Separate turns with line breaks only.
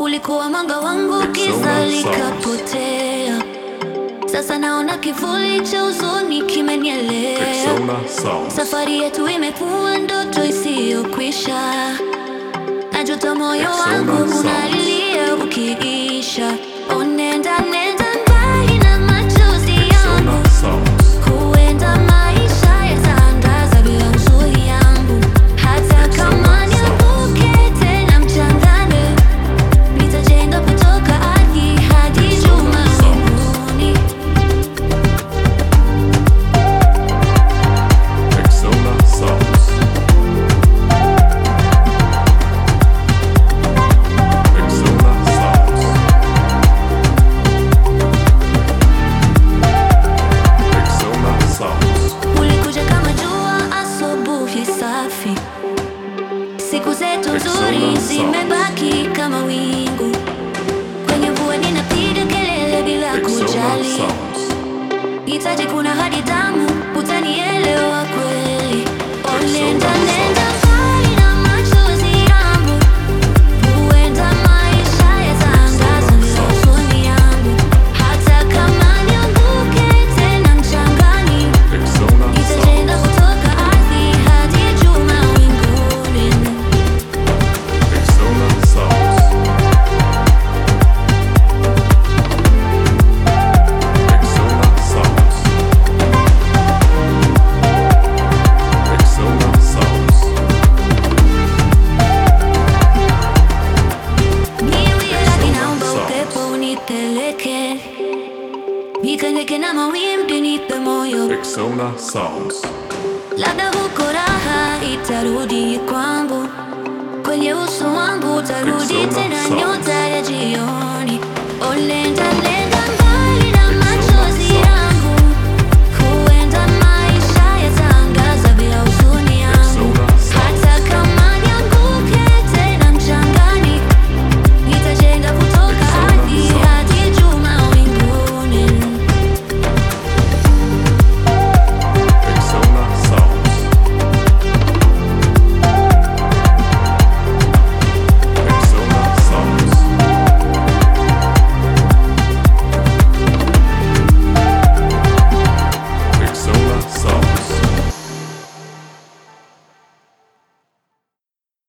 Ulikuwa mwanga wangu, giza likapotea. Sasa naona kivuli cha huzuni kimenielea.
Persona Sounds.
Safari yetu imekuwa ndoto isiyokwisha. Najuta moyo
Persona
wangu
Sounds.
unalilia ukiisha. Oh, nenda nenda mbali na machozi yangu,
Persona Sounds.
huenda maisha yataangaza bila huzuni yangu. Hata kama nianguke tena mchangani, nitajenga kutoka ardhi hadi juu mawinguni.
Persona Sounds. Persona Sounds. Persona Sounds.
Ulikuja kama jua asubuhi safi, siku zetu nzuri
Persona
zimebaki kama wingu. Kwenye mvua ninapiga kelele bila
Persona
kujali,
Sounds.
hitaji kuna hadi damu, utanielewa kweli. Oh, nenda nenda mbali na machozi yangu, huenda maisha yataangaza bila huzuni yangu. Hata kama nianguke tena mchangani
Persona Sounds.
Nitajenga kutoka ardhi hadi juu mawinguni.
Persona Sounds. Persona Sounds. Persona Sounds.
Niwie radhi, naomba upepo unipeleke, nikanike na mawimbi, nipe moyo,
Persona Sounds.
labda huko raha itarudi kwangu, kwenye uso wangu utarudi
Persona
tena
Sounds.
nyota ya jioni. Oh, nenda